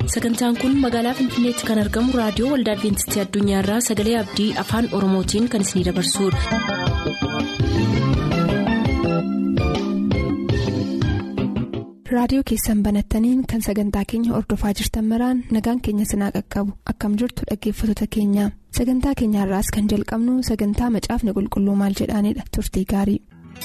sagantaan kun magaalaa finfinneetti kan argamu raadiyoo waldaa adventistii addunyaarraa sagalee abdii afaan oromootiin kan isinidabarsudha. raadiyoo keessan banattaniin kan sagantaa keenya ordofaa jirtan maraan nagaan keenya sinaa qaqqabu akkam jirtu dhaggeeffattoota keenya sagantaa keenyaarraas kan jalqabnu sagantaa macaafni qulqulluu maal jedhaanidha turtii gaarii.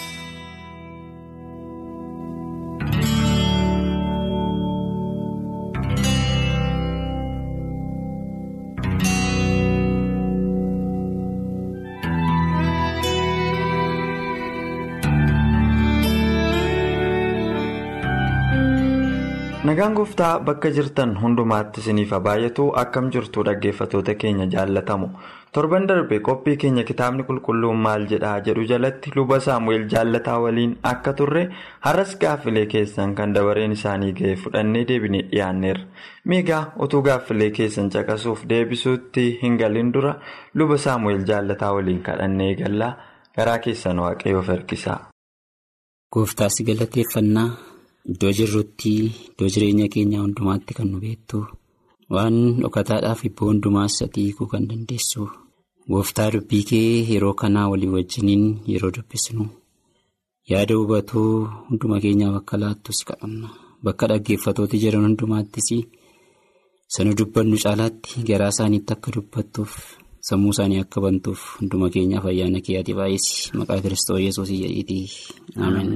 nagaan gooftaa bakka jirtan hundumaatti isiniif baay'atu akkam jirtu dhaggeeffatoota keenya jaallatamu torban darbe qophii keenya kitaabni qulqulluun maal jedhaa jedhu jalatti luba saamu'eel jaallataa waliin akka turre har'as gaaffilee keessan kan dabareen isaanii ga'e fudhannee deebinee dhiyaanneerra miigaa utuu gaaffilee keessan caqasuuf deebisuutti hin galin dura luba saamu'eel jaallataa waliin kadhannee gallaa garaa keessan waaqayyoof harkisaa. gooftaas galateeffannaa. Iddoo jirrutti iddoo jireenya keenyaa hundumaatti kan nu beektu waan dhokataadhaaf ibboo hundumaas atiikuu kan dandeessu gooftaa dubbii kee yeroo kanaa walii wajjiniin yeroo dubbisnu yaada hubatuu hunduma keenyaaf akka laattus kadhanna bakka dhaggeeffatooti jiran hundumaattis sana dubbannu caalaatti garaa isaaniitti akka dubbattuuf sammuu isaanii akka bantuuf hunduma keenyaaf ayyaana kee ati baay'isi maqaa kiristoos yesuus jedhiitii ameen.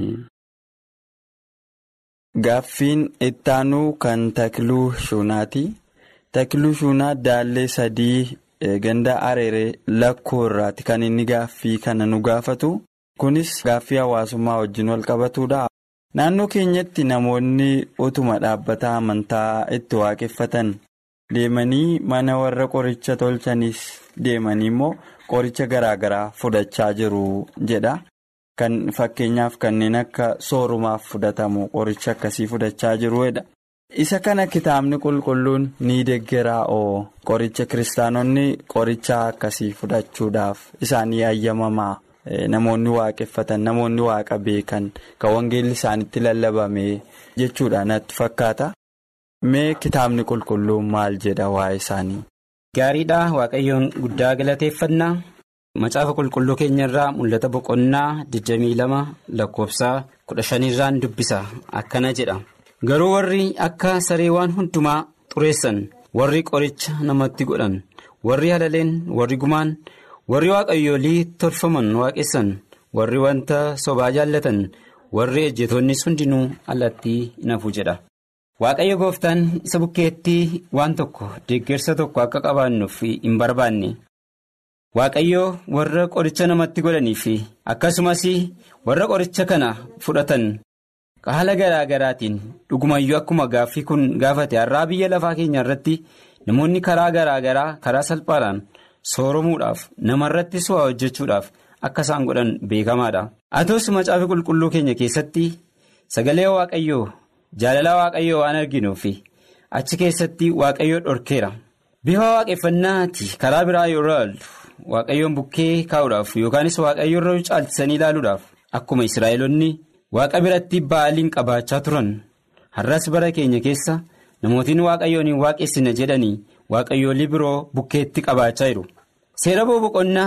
Gaaffiin ittaanuu kan Takiluu Shuunaati. Takiluu Shuunaa daallee sadii ganda areeree lakkoo irraati kan inni gaaffii kana nu gaafatu. Kunis gaaffii hawaasummaa wajjin wal qabatudha. Naannoo keenyatti namoonni utuma dhaabbata amantaa itti waaqeffatan deemanii mana warra qoricha tolchanis deemanii immoo qoricha garaa garaa fudhachaa jiru jedha. Kan fakkeenyaaf kanneen akka soorumaaf fudhatamu qoricha akkasii fudhachaa jiruudha. Isa kana kitaabni qulqulluun ni deeggaraa oo qoricha kiristaanonni qoricha akkasii fudhachuudhaaf isaanii ayyamamaa namoonni waaqeffatan namoonni waaqa beekan kan wangeelli isaanitti lallabame jechuudha natti fakkaata. Mee kitaabni qulqulluun maal jedha waa'ee isaanii? Gaariidha waaqayyoon guddaa galateeffannaa. Macaafa qulqulluu keenya irraa mul'ata boqonnaa 22 lakkoofsaa 15 irraan dubbisa akkana jedha garuu warri akka saree waan hundumaa xureessan warri qoricha namatti godhan warri halaleen warri gumaan warri waaqayyoolii tolfaman waaqessan warri wanta sobaa jaallatan warri ejjetoonnis hundinuu alatti nafu jedha. Waaqayyo gooftaan isa bukkeetti waan tokko deeggarsa tokko akka qabaannuuf hin barbaanne. Waaqayyoo warra qoricha namatti godhanii fi akkasumas warra qoricha kana fudhatan haala garaa garaatiin dhugumayyuu akkuma gaaffii kun gaafate har'aa biyya lafaa keenya irratti namoonni karaa garaa garaa karaa salphaadhaan sooromuudhaaf namarrattis waa hojjechuudhaaf akka isaan godhan beekamaadha. Haa ta'us macaafa qulqulluu keenya keessatti sagalee waaqayyoo jaalala waaqayyoo waan arginuuf achi keessatti waaqayyoo dhorkeera. Bifa waaqeffannaati karaa biraa yoo ilaallu. Waaqayyoon bukkee kaa'uudhaaf yookaanis waaqayyo irra caalchisanii ilaaluudhaaf akkuma Israa'eloonni waaqa biratti ba'aaliin qabaachaa turan har'as bara keenya keessa namootiin waaqayyoon hin waaqessina jedhanii waaqayyoolii biroo bukkeetti qabaachaa jiru. Seera boqonnaa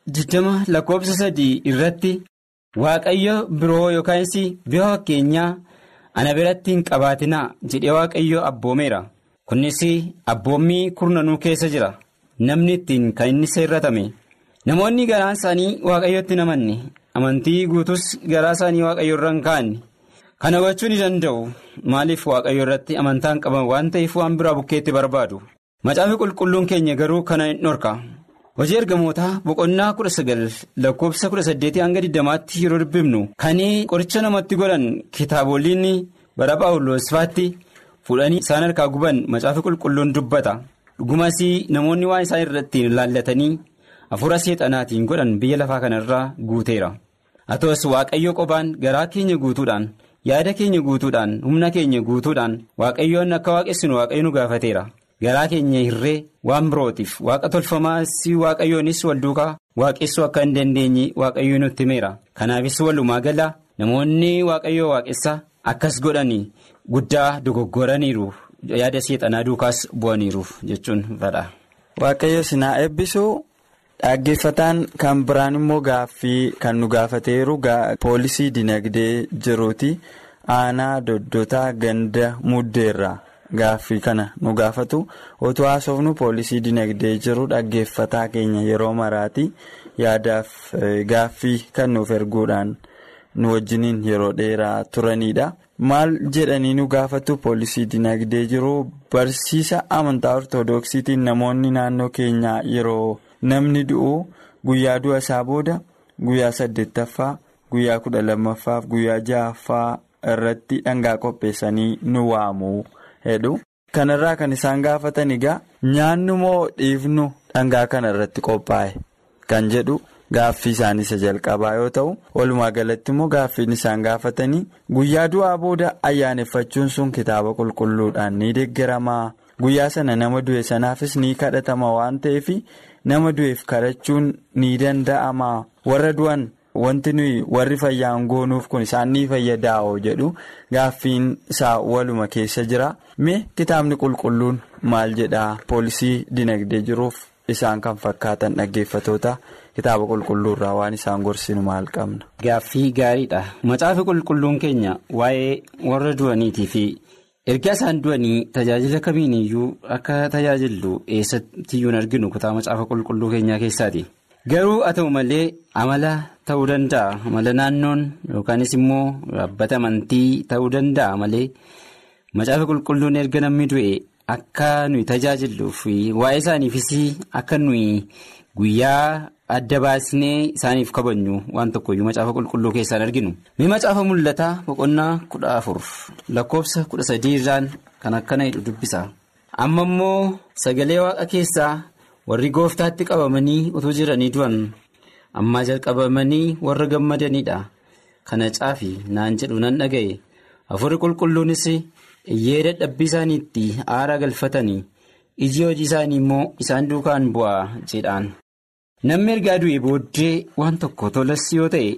20 lakkoofsa sadii irratti waaqayyo biroo yookaanis bifa fakkeenyaa ana biratti hin qabaatinaa jedhee waaqayyo abboomeera. Kunis abboommii kurnanuu keessa jira. Namni ittiin kan inni seerratame namoonni garaa isaanii waaqayyotti hin amanne amantii guutus garaa isaanii waaqayyo irra hin kaa'anne kana gochuu ni danda'u maaliif waaqayyo irratti amantaan qaban waan ta'eef waan biraa bukkeetti barbaadu macaafi qulqulluun keenya garuu kana hin dhorka hojii ergamootaa boqonnaa kudha sagal lakkoofsa kudha saddeetii hanga digdamaatti yeroo dubbifnu kan qoricha namatti godhan kitaaboliin bara phaawulosfaatti fuudhanii isaan harkaa guban macaafi qulqulluun dubbata. dhugumas namoonni waan isaan irratti ilaallatanii hafuura seexanaatiin godhan biyya lafaa kanarraa guuteera haa ta'us waaqayyo qophaan garaa keenya guutuudhaan yaada keenya guutuudhaan humna keenya guutuudhaan waaqayyoon akka waaqessinu waaqayyo nu gaafateera garaa keenya hirree waan birootiif waaqa tolfamaas waaqayyoonis wal duukaa waaqessuu akka hin dandeenye waaqayyo nutti himeera kanaafis walumaa gala namoonni waaqayyoo waaqessa akkas godhanii guddaa dogoggoraniiru yaada seexanaa duukaas bu'aniiruuf jechuun fedha. Waaqayyo sinaa eebbisuu dhaggeeffataan kan biraan immoo gaaffii kan nu gaafateeru poolisii dinagdee jiruuti aanaa doddotaa ganda muddeerraa gaaffii kana nu gaafatu otoo haasofnu poolisii dinagdee jiru dhaggeeffataa keenya yeroo maraati yaadaaf gaaffii kan nuuf erguudhaan nu wajjiniin yeroo dheeraa turanidha. maal jedhanii nu gaafatu poolisii dinagdee jiru barsiisa amantaa ortoodooksiitiin namoonni naannoo keenyaa yeroo namni du'u guyyaa du'a isaa booda guyyaa saddeettaffaa guyyaa kudha lammaffaaf guyyaa ja'affaa irratti dhangaa qopheessanii nu waamu hedhu kanarraa kan isaan gaafatan egaa nyaannu moo dhiifnu dhangaa kana irratti qophaa'e kan jedhu. Gaaffii isaan isa jalqabaa yoo ta'u walumaa galatti immoo gaaffiin isaan gaafatanii guyyaa du'aa booda ayyaaneffachuun sun kitaaba qulqulluudhaan ni deeggaramaa guyyaa sana nama du'e sanaafis ni kadhatama waan ta'eef nama du'eef kadhachuun ni danda'ama warra du'an wanti nuyi warri fayyaan goonuuf kun isaan ni fayyadaa'oo jedhu gaaffiin isaa waluma keessa jira mee kitaabni qulqulluun maal jedhaa poolisii dinagdee jiruuf isaan kan fakkaatan dhaggeeffatoota. kitaaba qulqulluurraa waan isaan gorsinu maal qabna. Gaaffii gaariidha. Macaafi qulqulluun keenya waa'ee warra du'aniitii fi erga isaan du'anii tajaajila kamiiniyyuu akka tajaajillu eessattiyyuu hin arginu kutaa macaafa qulqulluu keenyaa keessaati. Garuu haa ta'u malee amala ta'uu danda'a. Amala naannoon yookaanis immoo dhaabbata amantii ta'uu danda'a malee macaafa qulqulluun erga namni du'e akka nuyi tajaajilluu fi waa'ee isaaniifis akka nuyi guyyaa. adda baasnee isaaniif kabajnu waan tokkoyyuu macaafa qulqulluu keessaan arginu mee macaafa mul'ataa boqonnaa kudha afur lakkoofsa kudha sadii irraan kan akkana jedhu dubbisa amma immoo sagalee waaqa keessaa warri gooftaatti qabamanii utuu jiranii du'an ammaa jalqabamanii warra gammadaniidha kana caafi naan jedhu nan dhaga'e afurri qulqulluunis iyyee dadhabbii isaaniitti aara galfatanii iji hojii isaanii immoo isaan duukaan bu'aa jedhaan. Namni ergaa du'e booddee waan tokko tolas yoo ta'e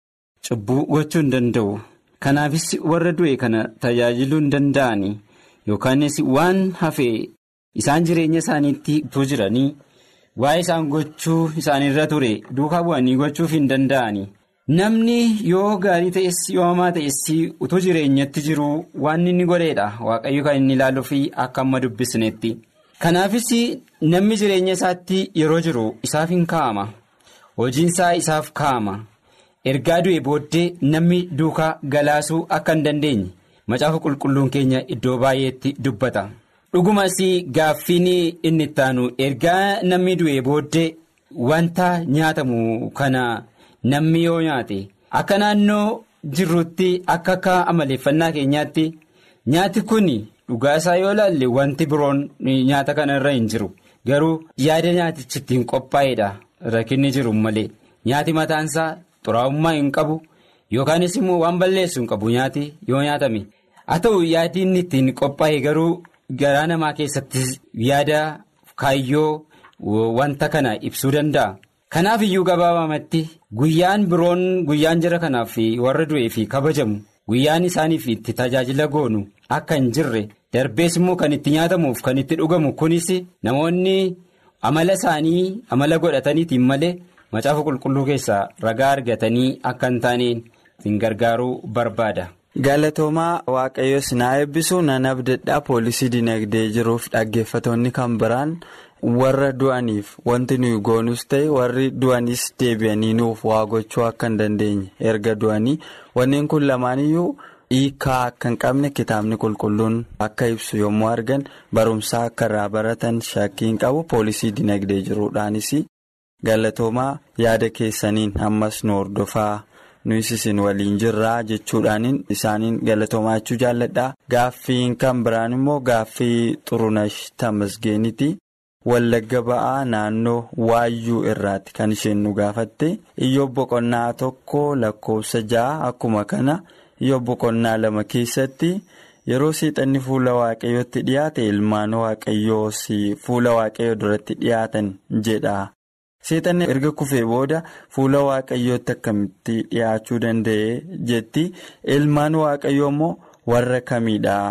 cubbuu gochuu hin danda'u. Kanaafis warra du'e kana tajaajiluu hin danda'an yookaanis waan hafee isaan jireenya isaaniitti utuu jiranii waa'ee isaan gochuu isaanirra ture duukaa bu'anii gochuuf hin danda'an. Namni yoo gaarii ta'es yoo hamaa ta'es utuu jireenyatti jiru waan inni godheedha waaqayyo kan inni ilaaluu fi akka amma dubbisnetti. Kanaafis namni jireenya isaatti yeroo jiru isaaf hin kaa'ama hojiinsaa isaaf kaa'ama ergaa du'e booddee namni duukaa galaasuu akka hin dandeenye macaafa qulqulluun keenya iddoo baay'eetti dubbata dhugumas gaaffiin inni ittaanu ergaa namni du'e booddee wanta nyaatamu kana namni yoo nyaate akka naannoo jirrutti akka akka amaleeffannaa keenyaatti nyaati kun. Dhugaa isaa yoo ilaalle wanti biroon nyaata kana irra hin jiru garuu yaada nyaatichi ittiin qophaa'edha rakkinni jiru malee nyaati mataansaa xuraa'ummaa hin qabu yookaanis immoo waan balleessu hin qabu nyaati yoo nyaatame haa ta'u yaadi inni ittiin qophaa'e garuu garaa namaa keessatti yaada kaayyoo wanta kana ibsuu danda'a. Kanaaf iyyuu gabaabamatti guyyaan biroon guyyaan jira kanaaf warra du'ee fi kabajamu guyyaan isaaniif itti tajaajila goonu akka hin jirre. darbees immoo kan itti nyaatamuuf kan itti dhugamu kunis namoonni amala isaanii amala godhataniitiin malee macaafa qulqulluu keessaa ragaa argatanii akka hin taaneen ittiin gargaaruu barbaada. Galatoomaa Waaqayyo sinaa eebbisuu nan abdadhaa poolisii dinagdee jiruuf dhaggeeffatoonni kan biraan warra du'aniif wanti nuyi goonus ta'e warri du'anis deebi'anii nuuf waa gochuu akka hin dandeenye erga du'anii wanneen kun lamaaniyyuu. hiikaa akka hin qabne kitaabni qulqulluun akka ibsu yommuu argan barumsaa akka irraa baratan shakkii hin qabu poolisii dinagdee jiruudhaanis galatoomaa yaada keessaniin ammas nu hordofaa nuyis isin waliin jirraa jechuudhaaniin isaaniin galatoomaa jechuu jaalladhaa gaaffiin kan biraan immoo gaaffii xurunash tamasgeeniiti wallagga ba'aa naannoo waayyuu irraati kan isheen nu gaafatte iyyoo boqonnaa tokko lakkoofsa ja'a akkuma kana. yoo boqonnaa lama keessatti yeroo seexanni fuula waaqayyootti dhiyaate ilmaan waaqayyoos fuula waaqayyoo duratti dhiyaatan jedha seexanni erga kufee booda fuula waaqayyootti akkamitti dhiyaachuu danda'e jetti ilmaan waaqayyoo immoo warra kamiidha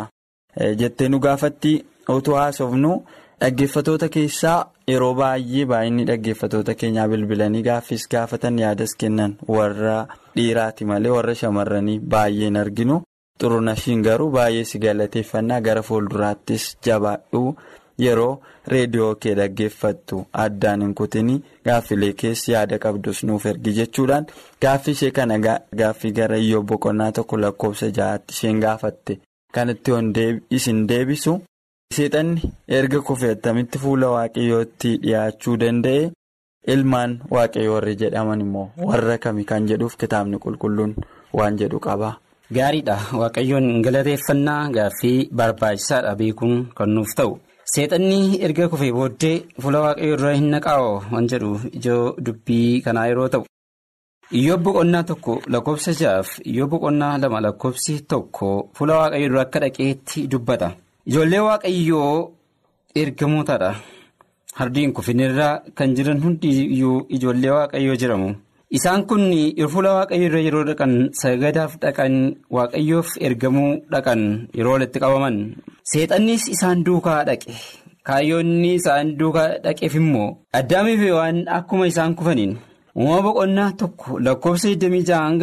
jettee nu gaafatti utuu haasofnu dhaggeeffatoota keessaa yeroo baay'ee baay'inni dhaggeeffatoota keenyaa bilbilanii gaaffis gaafatan yaadas kennan warra dhiiraati malee warra shamarranii baay'een arginu xurunashiin garuu baay'ee si galateeffannaa gara fuulduraattis jabaadhu yeroo reediyoo kee dhaggeeffattu addaan hin kutinii gaaffilee keessi yaada qabdus nuuf ergi jechuudhaan gaaffii ishee kana gaaffii gara iyyoo boqonnaa tokko lakkoofsa ja'aatti isheen gaafatte kanatti isin deebisu. seexanni erga kufee attamitti fuula waaqayyootti dhiyaachuu danda'e ilmaan waaqayyoo warri jedhaman immoo warra kami kan jedhuuf kitaabni qulqulluun waan jedhu qaba. Gaariidha waaqayyoon galateeffannaa gaaffii barbaachisaadha beekuun kan nuuf ta'u seexanni erga kufee booddee fuula waaqayyoo irra hin naqaa'oo waan jedhu ijoo dubbii kanaa yeroo ta'u. Iyyoo boqonnaa tokko lakkoofsa ja'aaf iyyoo boqonnaa lama lakkoofsi tokko fuula waaqayyoo dura akka dhaqeetti dubbata. Ijoollee waaqayyoo ergamootadha. Hardiin kufinirra kan jiran hundiyyuu ijoollee waaqayyoo jedhamu. Isaan kun fuula waaqayyoo irra yeroo dhaqan sagadaaf dhaqan waaqayyoof ergamuu dhaqan yeroo walitti qabaman. Seexannis isaan duukaa dhaqe. Kaayyoonni isaan duukaa dhaqeef immoo addaamiif waan akkuma isaan kufaniin uumama boqonnaa tokko lakkoofsa 26 hanga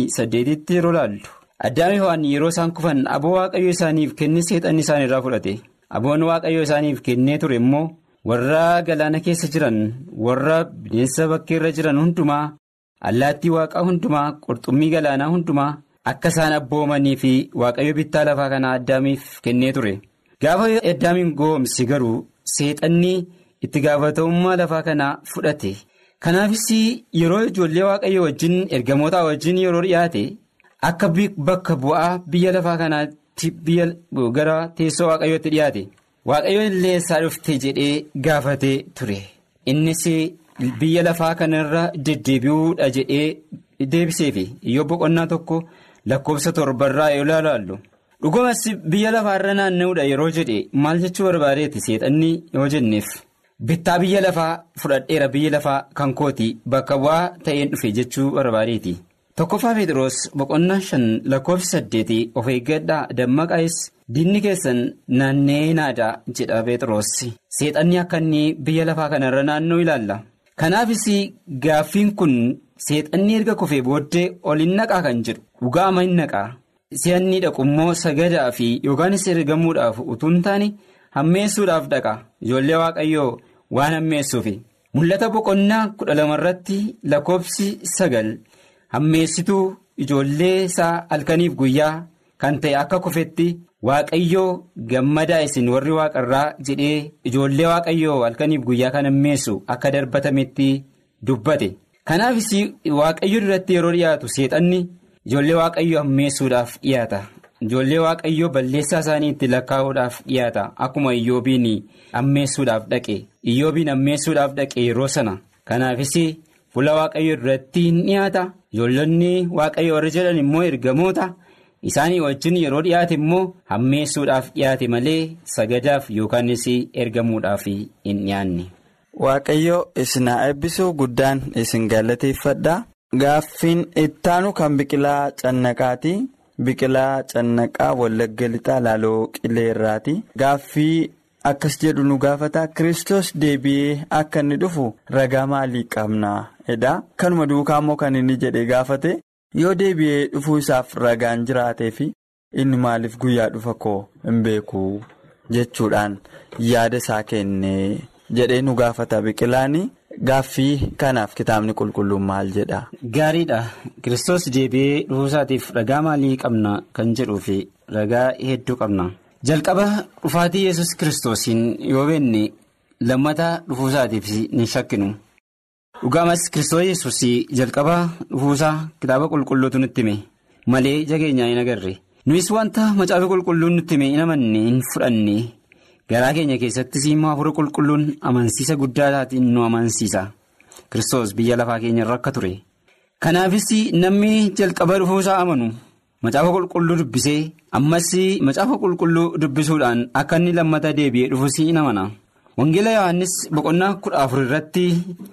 28tti yeroo laallu. Addaamiif waan yeroo isaan kufan aboo waaqayyo isaaniif kenne seexanni isaan irraa fudhate aboon waaqayyo isaaniif kennee ture immoo warra galaana keessa jiran warra bineensa bakkeerra jiran hundumaa allaattii waaqaa hundumaa qurxummii galaanaa hundumaa akka isaan abboomanii fi waaqayyo bittaa lafaa kanaa addaamiif kennee ture gaafa addaamiin goomsi garuu seexanni itti gaafatamummaa lafaa kanaa fudhate kanaafis yeroo ijoollee waaqayyo wajjin ergamoota wajjin yeroo dhiyaate. Akka bakka bu'aa biyya lafaa kanaatti biyya gara teessoo waaqayyootti dhiyaate waaqayyo illee isaa dhufte jedhee gaafatee ture innis biyya lafaa kanarra deddeebi'uudha jedhee deebiseefi iyyoo boqonnaa tokko lakkoofsa torbarraa yoo ilaallu dhugumas biyya lafaarra naanna'uudha yeroo jedhe maal jechuu barbaadeeti seexanni yoo jenneef bittaa biyya lafaa fudhadheera biyya lafaa kan kooti bakka bu'aa ta'een dhufe jechuu barbaadeeti. Tokkoffaa Pheexroos boqonnaa shan lakkoofsa saddeetii of eeggadhaa dammaqaa'es diinni keessan naannee naadaa jedha Pheexroos seexanni akka inni biyya lafaa kanarra naannoo ilaalla. Kanaafis gaaffiin kun seexanni erga kufee booddee ol hin naqaa kan jedhu dhugaama hin naqaa si'anni dhaqu immoo sagadaa fi yookaanis ergamuudhaaf utuu hin taane hammeessuudhaaf dhaqa ijoollee waaqayyoo waan hammeessuufi mul'ata boqonnaa kudha lamarratti lakkoofsi sagal. hammeessituu ijoollee isaa halkaniif guyyaa kan ta'e akka kufetti waaqayyoo gammadaa isin warri waaqarraa jedhee ijoollee waaqayyoo halkaniif guyyaa kan hammeessu akka darbatametti dubbate kanaafis waaqayyo duratti yeroo dhiyaatu seexanni ijoollee waaqayyoo hammeessuudhaaf dhiyaata ijoollee waaqayyoo balleessaa isaanii itti lakkaa'uudhaaf dhiyaata akkuma iyyoobiin hammeessuudhaaf dhaqe iyyoobiin hammeessuudhaaf dhaqe yeroo sana kanaafis fuula waaqayyoo duratti hin dhiyaata. ijoollonni waaqayyo warri jedhan immoo ergamoota isaanii wajjin yeroo dhiyaate immoo hammeessuudhaaf dhiyaate malee sagadaaf yookaanis ergamuudhaaf hin dhiyaanne. Waaqayyo isin haa eebbisuu guddaan isin galateeffadha. Gaaffiin ittaanu kan biqilaa cannaqaati. Biqilaa cannaqaa wallagga lixaa laaloo qileerraati. Gaaffii akkas jedhu nu gaafata Kiristoos deebi'ee akka inni dhufu ragaa maalii qabna? edha kanuma duukaa immoo kan inni jedhe gaafate yoo deebi'ee dhufuu isaaf ragaan jiraatee fi inni maaliif guyyaa dhufa koo hin beeku jechuudhaan yaada isaa kennee jedhee nu gaafata biqilaani gaaffii kanaaf kitaabni qulqulluun maal jedha. Gaariidha Kiristoos deebi'ee dhufuu isaatiif ragaa maalii qabna kan jedhuu fi ragaa hedduu qabna jalqaba dhufaatii yesus kiristoosiin yoo beenne lammata dhufuu isaatiif ni shakkinu. dhugaamas kiristoos yesus jalqaba dhufuusaa kitaaba qulqulluutu nutti hime malee jageenyaa hin agarre nuyis wanta macaafa qulqulluun nutti hime hin amanne hin fudhanne garaa keenya keessattis immoo hafuura qulqulluun amansiisa guddaadhaatiin nu amansiisa kiristoos biyya lafaa keenyarra akka ture kanaafis namni jalqaba dhufuusaa amanu macaafa qulqulluu dubbisee ammas macaafa qulqulluu dubbisuudhaan akka inni lammata deebi'ee dhufus hin amana wangeela yohaannis boqonnaa kudha afur irratti.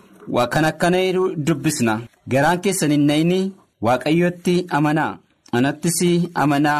kan akkana dubbisna garaan keessan hin na'ini waaqayyotti amanaa anattis amanaa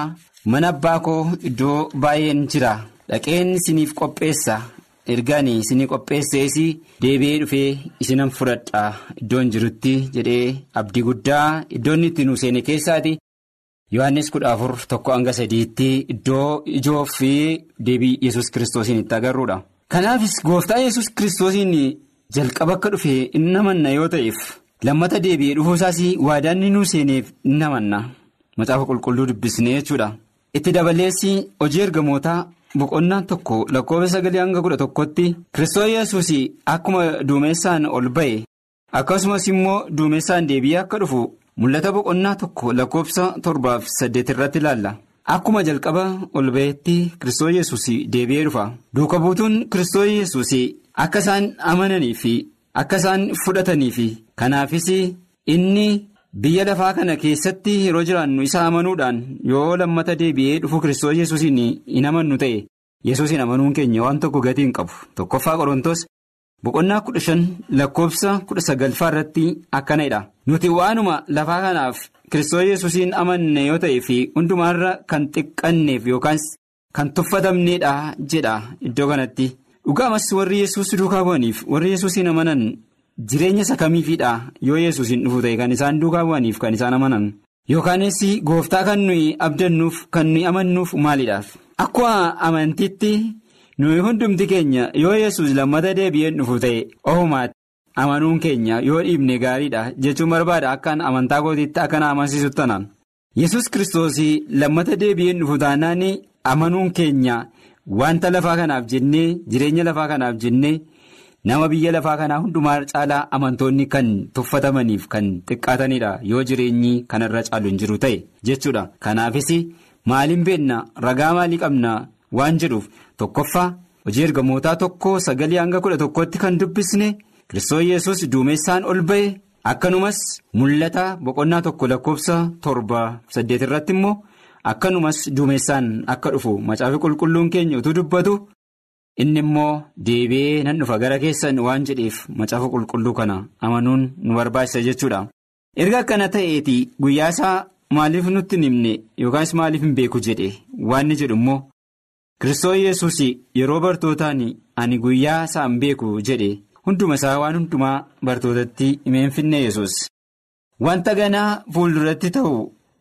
mana abbaa koo iddoo baay'een jira dhaqeen isiniif qopheessa ergaan isinii qopheessees deebi'ee dhufee isinan fudhadha iddoon jirutti jedhee abdii guddaa iddoon itti nu seene keessaati yohannis kudha afur tokko hanga sadiitti iddoo ijoo fi deebii yesus kiristoosiin itti agarruudha. kanaafis gooftaa yesus kiristoosiin jalqaba akka dhufe inni namanna yoo ta'eef lammata deebi'ee dhufuusaas waadaan nu seeneef inni namanna macaafa qulqulluu dubbisnee jechuudha. itti dabaleessi hojii ergamootaa boqonnaan tokko lakkoofsa sagalii hanga kudha tokkotti kiristoos yesus akkuma duumessaan ol ba'e akkasumas immoo duumessaan deebi'ee akka dhufu mul'ata boqonnaa tokko lakkoofsa torbaaf saddeet irratti ilaalla akkuma jalqaba ol ba'etti kiristoos yesus deebi'ee dhufa duuka buutuun kiristoos yesus akka isaan amananii fi akka isaan fudhatanii fi kanaafis inni. biyya lafaa kana keessatti yeroo jiraannu isa amanuudhaan yoo lammata deebi'ee dhufu kiristoos yesuusiin hin amannu ta'e yesuusiin amanuun keenya waan tokko gatii hin qabu tokkoffaa qorontos boqonnaa kudha shan lakkoofsa kudha sagalfaa irratti akkanadha nuti waanuma lafaa kanaaf kiristoos yesuusiin amanne yoo ta'e fi hundumaarra kan xiqqanneef yookaan kan tuffatamneedha jedha iddoo kanatti dhugaamas warri yesuus duukaa bu'aniif warri yesuusiin amanan. jireenya isa kamiifidha yoo yesuusin dhufu ta'e kan isaan duukaa bu'aniif kan isaan amanan yookaanis gooftaa kan nuyi abdannuuf kan nuyi amannuuf maalidhaaf akkuma amantiitti nuyi hundumti keenya yoo yesus lammata deebi'een dhufu ta'e ofumaatti amanuun keenya yoo dhiibne gaariidha jechuun barbaada akkaan amantaa kootiitti akka na amansiisu tanaan yesus kiristoos lammata deebi'een dhufu taanaan amanuun keenya wanta lafaa kanaaf jennee jireenya lafaa kanaaf jennee. nama biyya lafaa kanaa hundumaa caalaa amantoonni kan tuffatamaniif kan xiqqaatanidha yoo jireenyi kanarra caalu hin jiru ta'e jechuudha kanaafis maaliin beenna ragaa maalii qabna waan jedhuuf tokkoffaa hojii ergamootaa tokko sagalii hanga kudha tokkotti kan dubbisne kiristoos yesus duumessaan ol ba'e akkanumas mul'ata boqonnaa tokko lakkoofsa torba saddeet irratti immoo akkanumas duumessaan akka dhufu macaafi qulqulluun keenya utuu dubbatu. inni immoo deebi'ee nan dhufa gara keessan waan jedheef macaafa qulqulluu kana amanuun nu barbaachisa jechuudha. erga akkana ta'eeti guyyaa isaa maaliif nutti hin himne yookaas maaliif hin beeku jedhe waan jedhu immoo kiristoos yesus yeroo bartootaan ani guyyaa isaa hin beeku jedhe hunduma isaa waan hundumaa bartootatti himeen finne yesus wanta ganaa fuulduratti ta'u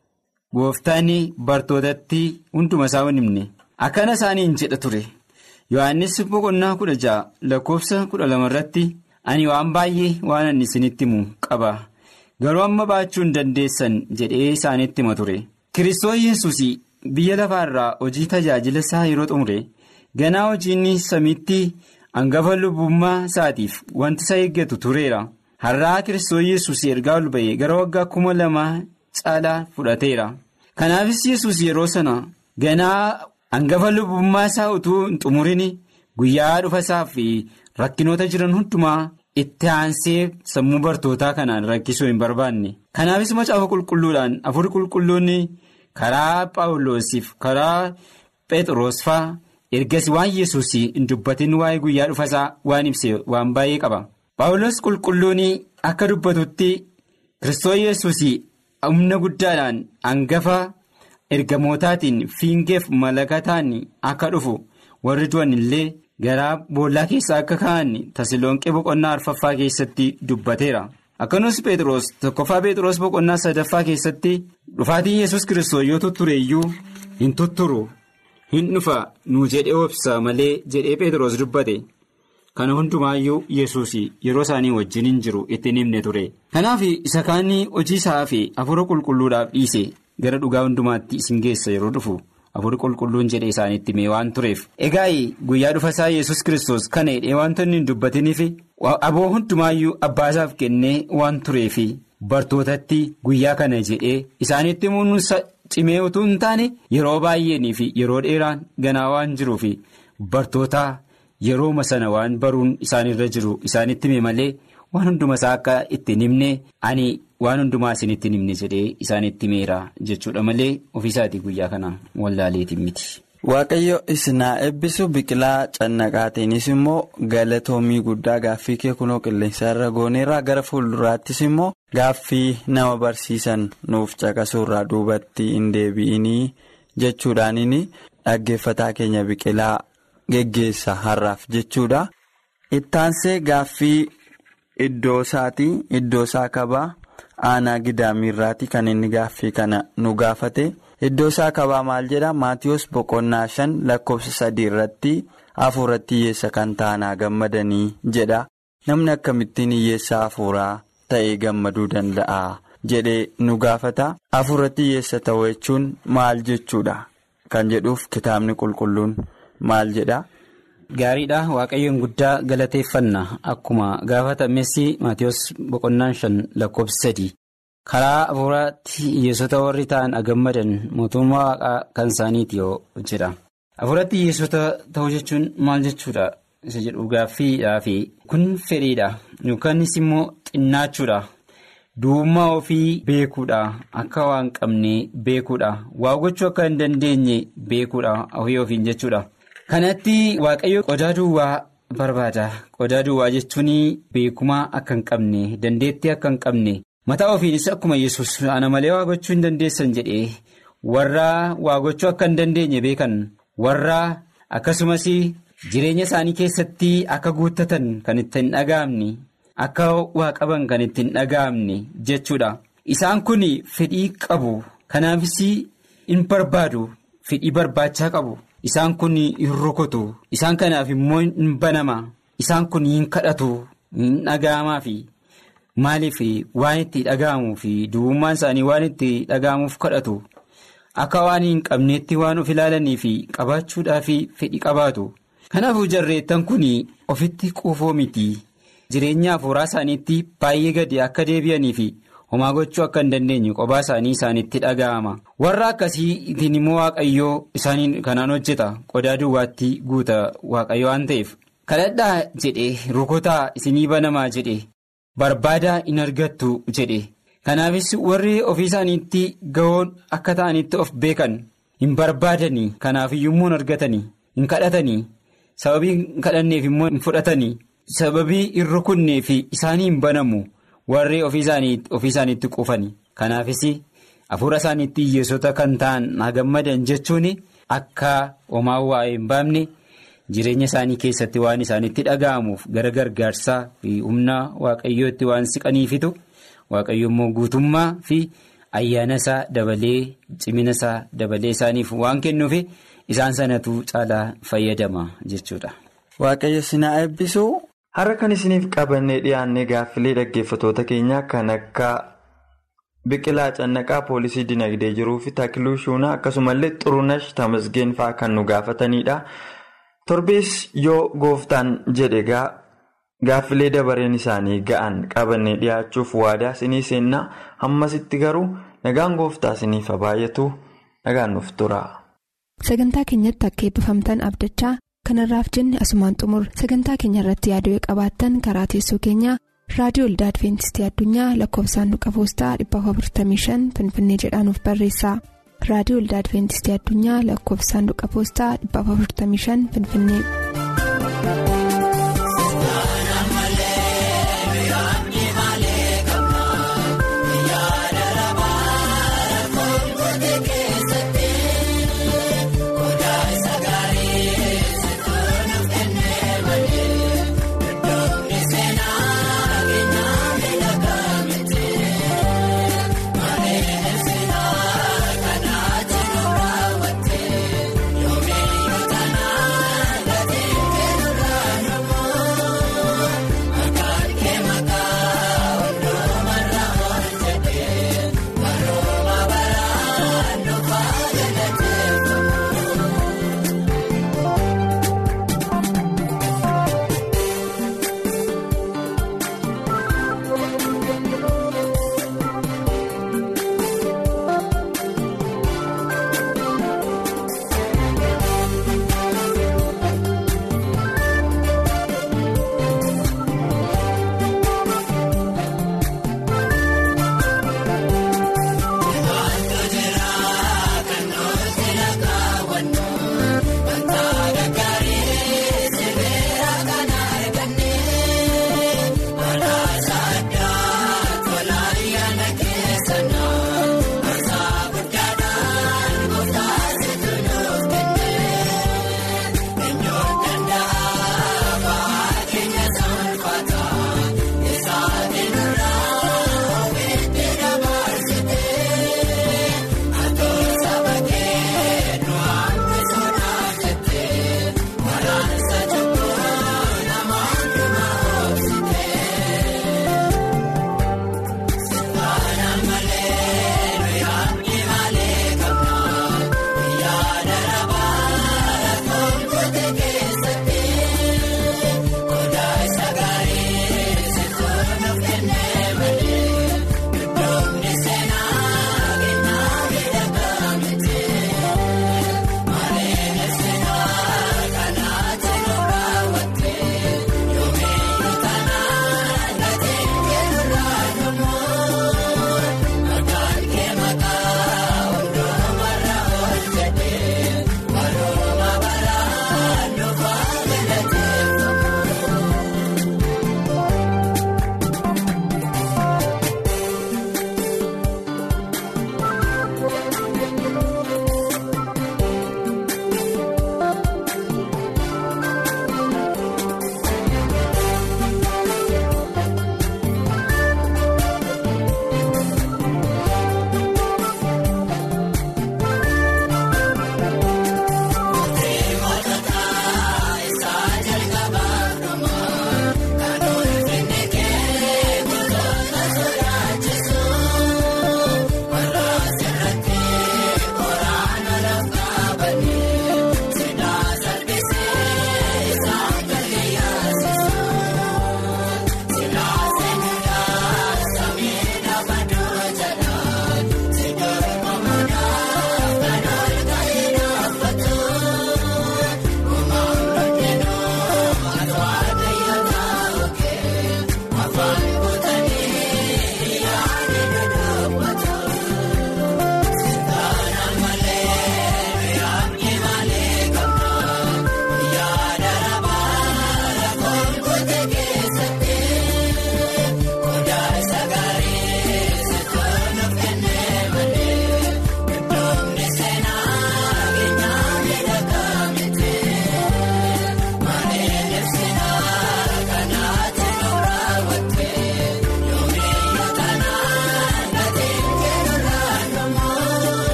gooftaan bartootatti hunduma isaa hin himne akkana isaaniin jedha ture. yohannis boqonnaa kudha ja'a lakkoofsa kudha lama irratti ani waan baay'ee waan ani isinitti himu qaba garuu amma baachuu hin dandeessan jedhee isaanitti hima ture kiristoos yesus biyya lafaa irraa hojii tajaajila isaa yeroo xumure ganaa hojiin samiitti hangafa lubbummaa isaatiif wanti isa eeggatu tureera har'aa kiristoos yesus ergaa ol ba'e gara waggaa kuma lamaa caalaa fudhateera kanaafis yesus yeroo sana ganaa. hangafa lubbummaa isaa utuu hin xumurin guyyaa dhufa isaa fi rakkinoota jiran hundumaa itti aansee sammuu bartootaa kanaan rakkisuu hin barbaanne kanaafis macaafa qulqulluudhaan afur qulqulluunni karaa paawuloosiif karaa phexros faa ergas waan yesus hin dubbatin waa'ee guyyaa dhufa isaa waan ibse waan baay'ee qaba paawulos qulqulluun akka dubbatutti kiristoos yesus humna guddaadhaan hangafa. ergamootaatiin fiingeef malakataan akka dhufu warri du'an illee garaa boollaa keessaa akka ka'an tasiloonqee boqonnaa arfaffaa keessatti dubbateera akkanumas phexros tokkoffaa phexros boqonnaa sadaffaa keessatti dhufaatiin yesus kiristoos yoo tutture iyyuu hin tutturu hin dhufa nu jedhee obsa malee jedhee phexros dubbate kana hundumaayyuu yesus yeroo isaanii wajjin hin jiru ittiin himne ture kanaaf isa kaanii hojii isaa fi hafuura qulqulluudhaaf dhiise. gara dhugaa hundumaatti isin geessa yeroo dhufu hafuurri qulqulluun jedhe isaanitti mee waan tureef egaa guyyaa dhufa isaa yesus kiristoos kana hidhee wanta inni hin dubbatiniif aboo hundumaayyuu abbaasaaf kennee waan tureef bartootatti guyyaa kana jedhee isaanitti muunsa cimee utuu hin taane yeroo baay'eenii fi yeroo dheeraan ganaa waan jiruuf bartoota yerooma sana waan baruun isaanirra jiru isaanitti hime malee waan hunduma isaa akka ittiin himne ani. waan hundumaa isinitti himne jedhee isaanitti himeera jechuudha malee ofiisaatii guyyaa kana wallaaleetiin miti. Waaqayyo isinaa eebbisu biqilaa cannaqaatiinis immoo galatoomii guddaa gaaffii kee kunoo qilleensa irra gooneerraa gara fuulduraattis immoo gaaffii nama barsiisan nuuf caqasuurraa duubatti hin deebi'inii jechuudhaaniin dhaggeeffataa keenya biqilaa geggeessa har'aaf jechuudha. Ittaansee gaaffii iddoo isaatii iddoo isaa kabaa aanaa gidaamiirraati kan inni gaaffii kana nu gaafate iddoo isaa kabaa maal jedha maatiyoos boqonnaa shan lakkoofsa sadii irratti hafuuratti hiyyeessa kan ta'anaa gammadanii jedha namni akkamittiin hiyyeessa hafuuraa ta'ee gammaduu danda'a jedhee nu gaafata hafuuratti hiyyeessa ta'uu jechuun maal jechuudha kan jedhuuf kitaabni qulqulluun maal jedha. Gaariidha waaqayyoon guddaa galateeffanna akkuma gaafatames maatiyoos boqonnaan shan lakkoofsa sadii karaa hafuuraatti hiyyeessota warri ta'an agammadan mootummaa waaqaa kan isaaniiti yoo jedha hafuuratti hiyyeessota ta'uu jechuun maal jechuudha isa jedhu gaaffiidhaa fi kun fedhiidha yookaanis immoo xinnaachuudha duwwummaa ofii beekuudha akka waan qabne beekuudha waa gochuu akka hin dandeenye beekuudha ofii ofiin jechuudha. kanatti waaqayyo qodaa duwwaa barbaada qodaa duwwaa jechuun beekumaa akka hin qabne dandeettii akka hin qabne mataa ofiinis akkuma yesus ana malee waa gochuu hin dandeessan jedhee warra waa gochuu akka hin dandeenye beekan warra akkasumas jireenya isaanii keessatti akka guuttatan kan itti hin dhaga'amne akka waa qaban kan itti hin dhaga'amne jechuudha isaan kun fedhii qabu kanaafis hin barbaadu fedhii barbaachaa qabu. Isaan kun hin rukutu isaan kanaaf immoo hin banama isaan kun hin kadhatu hin dhaga'amaa fi maaliif waan itti dhaga'amuu fi duwwummaan isaanii waan itti dhaga'amuuf kadhatu akka waan hin qabneetti waan of ilaalanii fi qabaachuudhaa fi fedhii qabaatu. Kanaafuu jarreettan kun ofitti quufoo miti jireenya hafuuraa isaaniitti baay'ee gadi akka deebi'anii fi. homaa gochuu akka hin dandeenye qophaa isaanii isaanitti dhaga'ama warra akkasiitiin immoo waaqayyoo isaanii kanaan hojjeta qodaa duwwaatti guuta waaqayyo waan ta'eef kadhadhaa jedhe rukutaa isinii banamaa jedhe barbaadaa hin argattu jedhe kanaafis warri ofii isaaniitti gahoon akka ta'anitti of beekan hin barbaadanii kanaafiyyuu immoo hin argatanii hin kadhatanii sababii hin kadhanneef immoo hin fudhatanii sababii hin rukunneef isaanii hin banamu. warri ofii isaaniitti quufani kanaafis hafuura isaaniitti hiyyeessota kan ta'an nagammadan jechuun akka homaa waa hin baafne jireenya isaanii keessatti waan isaanitti dhaga'amuuf gara gargaarsaa fi humna waaqayyootti waan siqaniifitu waaqayyo immoo guutummaa fi ayyaana isaa dabalee cimina isaa dabalee isaaniif waan kennuuf isaan sanatu caalaa fayyadama jechuudha. Waaqayyo sinaa eebbisuu. Har'a kan isiniif qabannee dhiyaannee gaaffilee dhaggeeffatoota keenyaa kan akka biqilaa cannaqaa poolisii dinagdee jiruu fi takiluu shuunaa akkasumallee xurunash tamasgeen fa'aa kan nu gaafatanidha. Torbees yoo gooftaan jedhe gaaffilee dabareen isaanii ga'an qabannee dhiyaachuuf waadaa isinii seennaa hammasitti garuu nagaan gooftaa isiniif baay'atu nagaan nuuf tura. Sagantaa keenyatti akka eebbifamtan abdachaa. kanarraaf jenne asumaan xumur sagantaa keenya irratti yaaduu qabaattan karaa teessoo keenyaa raadiyoo olda adventistii addunyaa lakkoofsaanduqa poostaa 455 finfinnee jedhaanuf barreessa raadiyoo olda adventistii addunyaa lakkoofsaanduqa poostaa 455 finfinnee.